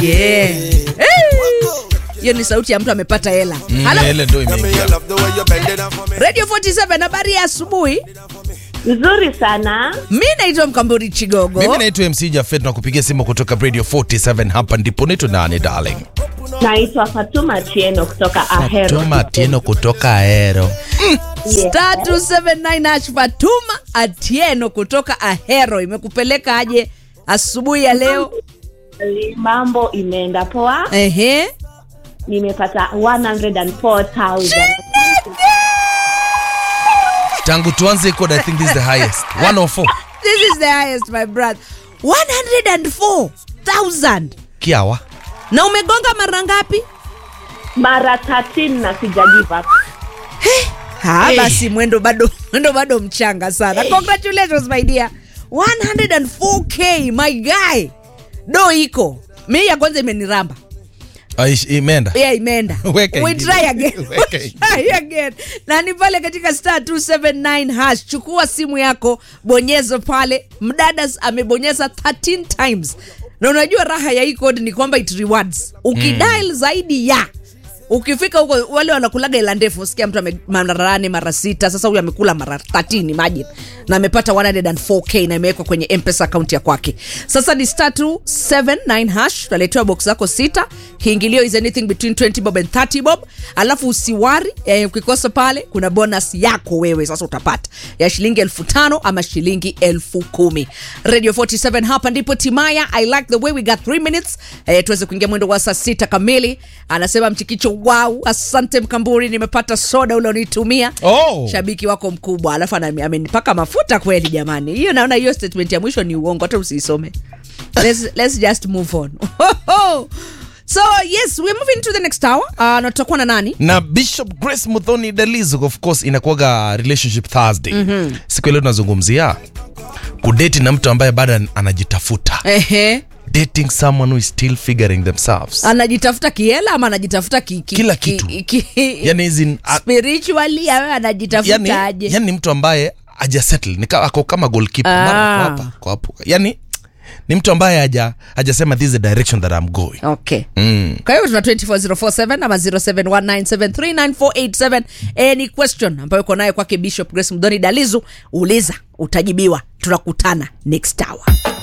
yeah. Hey! hiyo ni sauti ya mtu amepata hela Mm, Halo? ile ndo imeingia. radio 47 habari ya asubuhi Nzuri sana. mi naitwa mkamburi chigogo mimi naitwa mc jafet na kupigia simu kutoka radio 47 hapa ndipo naitwa nani darling Naitwa Fatuma Tieno kutoka Ahero. tuma tieno kutoka aero Yes. star 279 hash fatuma atieno kutoka ahero imekupeleka aje asubuhi ya leo Mambo imeenda poa. ehe Nimepata 104,000. tangu tuanze code i think this is the highest 104 this is the highest my brother 104000 kiawa na umegonga mara ngapi Mara 13 na sija give up. ha Hey. basi mwendo bado mwendo bado mchanga sana congratulations my dear 104k my guy do iko mi ya kwanza imeniramba Aish, imeenda yeah, imeenda Weka we ingine. try again Weka We try again na ni pale katika star 279 hash chukua simu yako bonyeza pale mdadas amebonyeza 13 times na unajua raha ya hii code ni kwamba it rewards ukidial mm. zaidi ya ukifika huko wale wanakulaga ila ndefu sikia mtu ame- mara nane mara sita sasa huyu amekula mara 13 imagine na amepata 104k na imewekwa kwenye mpesa akaunti ya kwake sasa ni star 279 hash utaletewa box zako sita kiingilio is anything between 20 bob and 30 bob alafu usiwari eh, ukikosa pale kuna bonus yako wewe sasa utapata ya shilingi elfu tano ama shilingi elfu kumi radio 47 hapa ndipo timaya i like the way we got 3 minutes eh, tuweze kuingia mwendo wa saa sita kamili anasema mchikicho wow asante mkamburi nimepata soda ule unitumia Oh. shabiki wako mkubwa alafu ana- amenipaka mafuta kweli jamani hiyo naona hiyo statement ya mwisho ni uongo hata usiisome let's, let's just move on so yes we're moving to the next hour uh, na tutakuwa na nani na bishop grace muthoni dalizo of course inakuwaga relationship thursday mm-hmm. siku ya leo tunazungumzia kudeti na mtu ambaye bado an- anajitafuta ehe dating someone who is still figuring themselves anajitafuta kiela ama anajitafuta ki, ki, Kila ki- kitu. ki, yani hizi a- spiritually awe yani, anajitafuta aje yani mtu ambaye ajasettle ni ka- ako kama goalkeeper Ah. mara ako hapa ako hapo yani ni mtu ambaye haja hajasema this is the direction that I'm going okay mm. kwa hiyo tuna 24047 ama 0719739487 any question ambayo uko nayo kwake bishop grace mdoni dalizu uliza utajibiwa tunakutana next hour